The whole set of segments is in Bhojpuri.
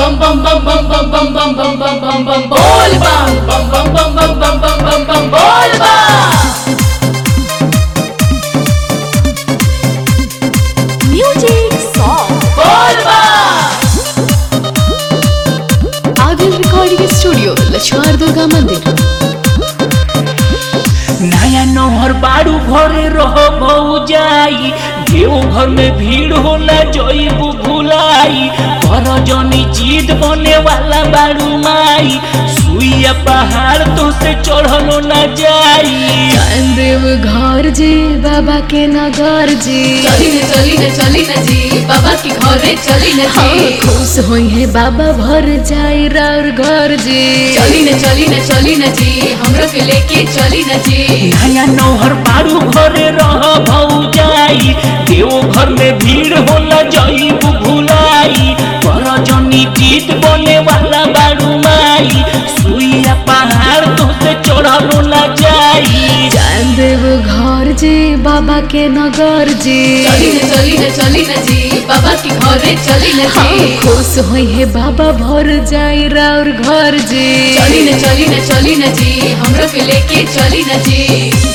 bum bum bum bum bum bum bum bum bum bum bum bol bum bum bum bum bum bum bum bum bum bol bum music song bol bum Adil recording studio Laxman Durga मंदिर नया नहर बाड़ू घरे रह जाई देव घर में भीड़ होला जईबू भुलाई कर जनी जीत बने वाला बाड़ू माई सुइया पहाड़ तो से चढ़लो न जाई देव घर जी बाबा के नगर जी चली न चली न चली न जी बाबा के घरे चली न हाँ, जी खुश होई है बाबा भर जाई राउर घर जी चली न चली न चली न जी हमरो के लेके चली न जी नया नहर बाड़ू घरे रह जाई देव घर में भीड़ होला जईबू भुलाई कर जनी जीत बने वाला बाड़ू माई सुइया पहाड़ तो से चढ़लो न जाई देव घर जी बाबा के नगर जी चली न चली न चली न जी बाबा के घरे चली न हाँ, जी खुश होई है बाबा भर जाई राउर घर जी चली न चली न चली न जी हमरो के लेके चली न जी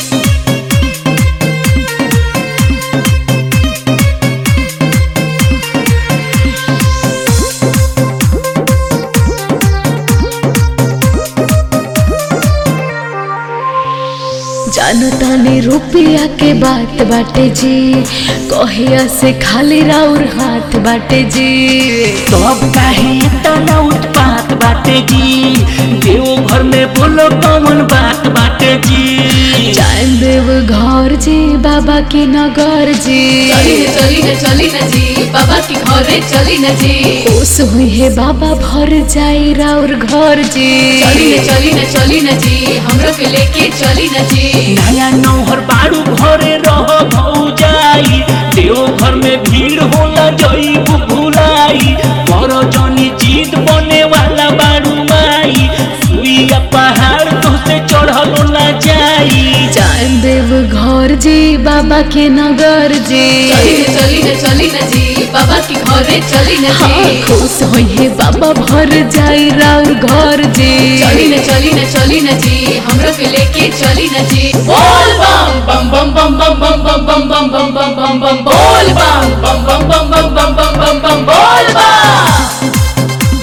जानता ने रुपया के बात बाटे जी कहिया से खाली राउर हाथ बाटे जी तब काहे तना उत्पात बाटे जी देव घर में बोलो कौन बात बाटे जी जान देव घर जी बाबा के नगर जी चली न चली न चली न जी बाबा के घरे चली न जी खुश हुई है बाबा भर जाई राउर घर जी चली न चली न चली न जी हमरो के लेके चली न जी नया नौहर बाड़ू घरे रह जाई देव घर में भीड़ होला जईबू भुलाई कर जनी जीत बने वाला बाड़ू माई सुइया पहाड़ तो से चढ़लो न जाई जान देव घर जी बाबा के नगर जी चली न चली न चली न जी बाबा के घरे चली न हाँ, जी खुश होई है बाबा भर जाई राउर घर जी चली न चली न चली न जी हमरो के लेके चली न जी बोल बम बम बम बम बम बम बम बम बम बम बम बम बम बोल बम बम बम बम बम बम बम बम बम बोल बम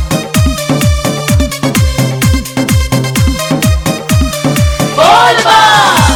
बोल बम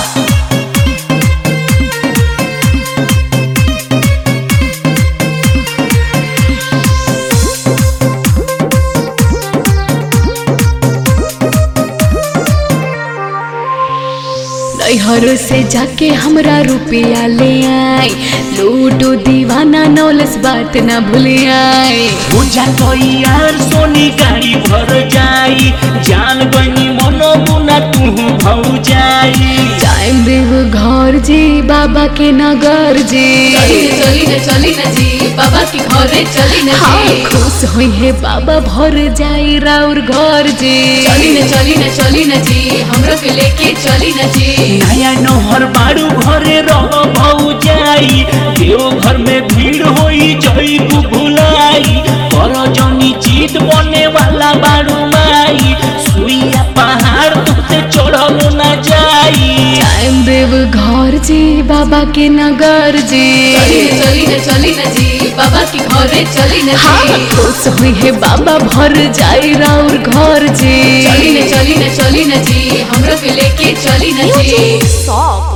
नैहर से जाके हमरा रुपया ले आई लूटो दीवाना नौलस बात ना भूले आई पूजा तो यार सोनी गाड़ी भर जाई जान गनी मनो मुना तू भौ जाई टाइम देव घर जी बाबा के नगर जी चली न चली न चली न जी बाबा के घरे चली न हाँ, जी खुश हुई है बाबा भर जाई राउर घर जी चली न चली न चली न जी हमरो के लेके चली न जी नया नहर बाड़ू घरे रह जाई देव घर में भीड़ होई जईबू भुलाई कर जनी जीत बने वाला बाड़ू माई सुइया पहाड़ तुझसे चढ़लो न जाई टाइम देव घर जी बाबा के नगर जी चली न चली न चली न जी बाबा के घरे चली न हाँ, जी खुश हुई है बाबा भर जाई राउर घर जी चली न चली न चली न जी हमरो के लेके चली न जी सॉन्ग